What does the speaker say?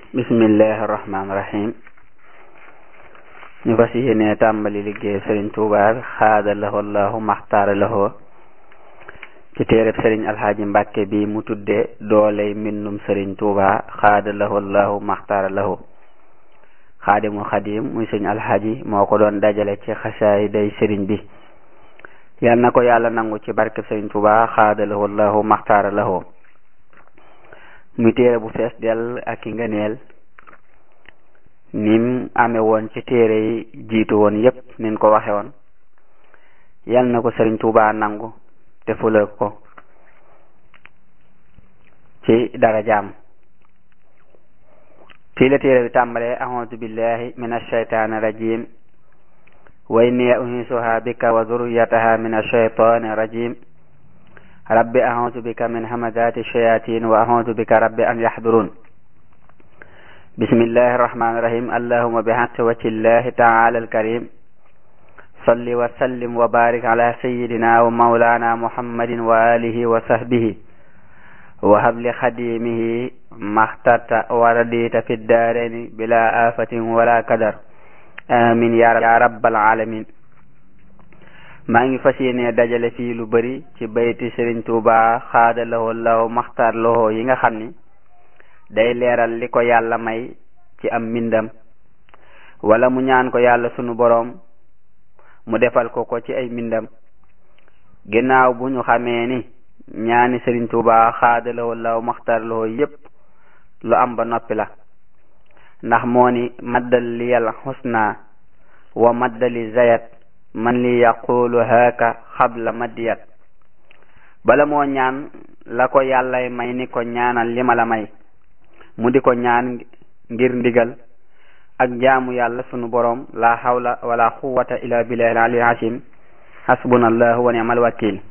bismillahi rahmaani rahim ñu fas yéene tàmbali liggéey sëriñ Tuubaa xaada lahu allahu maxtaara lahu ci téereb sëriñ alxaaji mbàkke bi mu tudde dooley mbindum sëriñ Tuubaa xaada lahu allahu maxtaara lahu xaadimul xadim muy sëriñ alxaaji moo ko doon dajale ci xasaay day sëriñ bi yal na ko yàlla nangu ci barkeb sëriñ Tuubaa xaada lahu allahu maxtaara lahu muy téere bu fees dell ak i ngëneel nim ame woon ci téere yi jiitu woon yépp nin ko waxe woon yal na ko sëriñ Tuubaa nangu te fulal ko ci darajaam fii la téere bi tàmbalee a'uudu billahi min ashaytaani rajim wa inni uhiisuha bika wa zurriyataha min ashaytaani rajim rabbi a'uudu bika min hamazati shayatin wa a'uudu bika rabbi an yahdurun bismillahi irrahmani irrahim allahuma bihaqqi wajhillahi taala alkarim salli wa sallim wa barik ala sayidina wa maulana muhammadin wa alihi wa sahbihi wa habli xadimihi maxtarta wa radita fi daareni bila afatin wala kadar amin ya rabbal alamin maa ngi fas yéene dajale fii lu bari ci bayti Sëriñ Tuuba xaada lahu law maxtar lahu yi nga xam ni day leeral li ko yàlla may ci am mbindam wala mu ñaan ko yàlla sunu boroom mu defal ko ko ci ay mbindam ginnaaw bu ñu xamee ni ñaani Sëriñ Tuuba xaada lahu law maxtar lahu yépp lu am ba noppi la ndax moo ni maddal liyal xusna wa maddali zayat man li yaqulu haaka xabla madiyat bala moo ñaan la ko yàllay may ni ko ñaanal li ma la may mu di ko ñaan ngir ndigal ak jaamu yàlla sunu boroom la hawla wala quwwata illa billahi al-ali al-azim hasbunallahu wa ni'mal wakil